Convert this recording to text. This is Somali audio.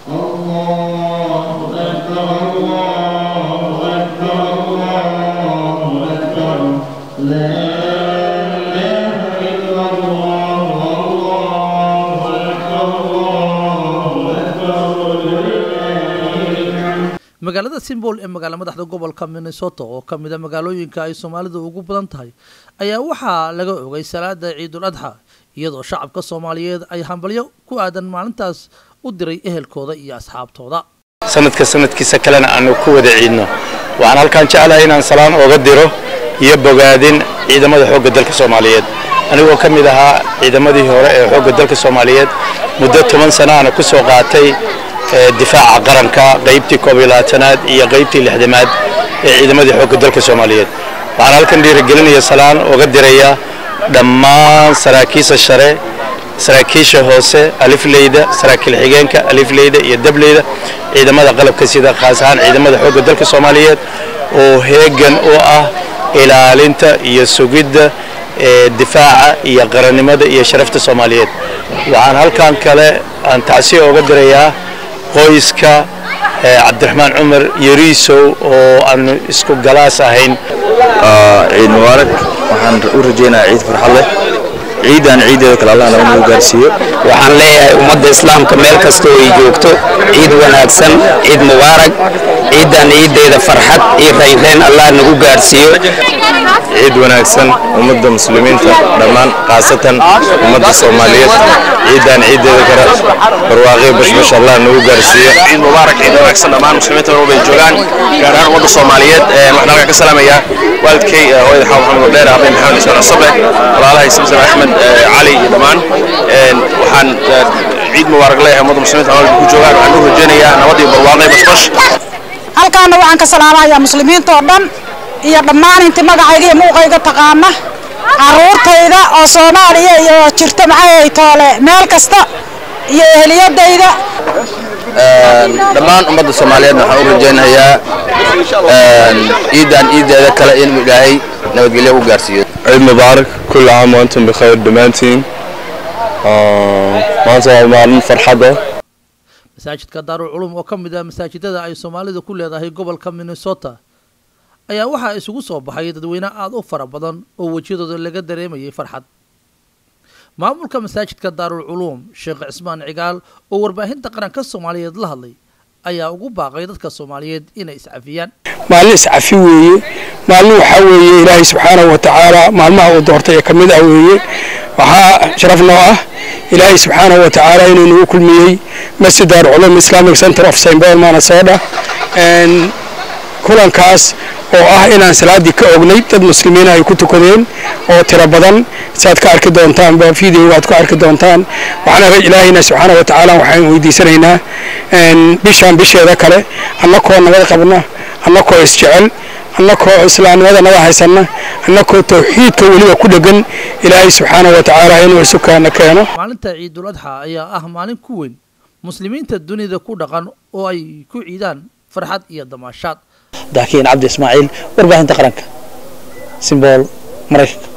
magaalada simbol ee magaala madaxda gobolka minnesota oo ka mid a magaalooyinka ay soomaalidu ugu badan tahay ayaa waxaa laga ogay salaada ciidul adxa iyadoo shacabka soomaaliyeed ay hambalyo ku aadan maalintaas u diray ehelkooda iyo asxaabtooda sanadka sanadkiisa kalena aanu ku wada ciidno waxaan halkaan jeclahay inaan salaan ooga diro iyo bogaadin ciidamada xoogga dalka soomaaliyeed anigoo ka mid ahaa ciidamadii hore ee xoogga dalka soomaaliyeed muddo toban sana ana ku soo qaatay difaaca qaranka qaybtii koob iyo labaatanaad iyo qaybtii lixdamaad ee ciidamadii xoogga dalka soomaaliyeed waxaan halkan dhiirigelinaya salaan ooga diraya dhammaan saraakiisha share saraakiisha hoose alifleyda saraakiil xigeenka alifleyda iyo dableyda ciidamada qalabka sida khaas ahaan ciidamada xoogga dalka soomaaliyeed oo heegan u ah ilaalinta iyo sugidda difaaca iyo qarannimada iyo sharafta soomaaliyeed waxaan halkan kale aan tacsiya ooga dirayaa qoyska cabdiraxmaan cumar yariisow oo aanu isku galaas ahayn ciid mubaarak waxaan u rajaynayaa ciid farxad leh ciidan ciideeda kale allah nagu gaarsiiyo waxaan leeyahay ummadda islaamka meel kasta oo ay joogto ciid wanaagsan ciid mubaarak ciidan ciideeda farxad iyo raynrayn allah nagu gaarsiiyo ciid wanaagsan ummadda muslimiinta dhammaan khaasatan ummadda soomaaliyeed ciidan ciideeda kale barwaaqyo bashbash allah nagu gaarsiiyo ciid mubaarak ciid wanaagsan dhammaan muslimiinta meel bay joogaan gaar ahaan ummadda soomaaliyeed waxaan halkan ka salaamayaa waalidkay hooyada xawa maxamed dheer abay maxamed ismaan asabe walaalahay samsam axmed cali iyo dhammaan waxaan ciid mubaarak leeyahay ummadda muslimiinta meel ku joogaan waxaan u rajaynayaa nabad iyo barwaaqyo bashbash halkaana waxaan ka salaamayaa muslimiinta oo dhan iyo dhammaan inti magacayga iyo muuqayga taqaana caruurtayda oo soomaaliya iyo jirta maxay toole meel kasta iyo eheliyadayda dhammaan ummadda soomaaliyeed waxaan u rajaynayaa ciidan ciideeda kale inuu ilaahay nabadgelyo u gaarsiiyo ciid mubaarak kulli caam waantum bikhayr dhammaantiin maanta waa maalin farxada masaajidka daarul culum oo ka mid ah masaajidada ay soomaalidu ku leedahay gobolka minnesota ayaa waxaa isugu soo baxay dadweyne aada u fara badan oo wejiyadooda laga dareemayay farxad maamulka masaajidka daarul culuum sheekh cismaan cigaal oo warbaahinta qaranka soomaaliyeed la hadlay ayaa ugu baaqay dadka soomaaliyeed inay iscafiyaan maalin iscafi weeye maalin waxaa weeye ilaahay subxaanahu wa tacaala maalmaha uu doortay ee ka mid ah weeye waxaa sharaf noo ah ilaahay subxaanahu wa tacaala inuu nagu kulmiyey masjid daarul culuum islamic center of st paul manasota kulankaas oo ah inaan salaaddii ka ognay dad muslimiina ay ku tukadeen oo tiro badan saad ka arki doontaan ba videoga aad ku arki doontaan waxaana ilaahayna subxaana wa tacaala waxaan weydiisanaynaa bishaan bisheeda kale annakoo nabad qabna annakoo isjecel annakoo islaamnimada naga haysanna annakoo tawxiidka weliba ku dhegan ilaahay subxaana wa tacaala inuu isukaana keeno maalinta ciidul adxa ayaa ah maalin ku weyn muslimiinta dunida ku dhaqan oo ay ku ciidaan farxad iyo damaashaad daakiin cabdi ismaaciil warbaahinta qaranka simbool maraykanka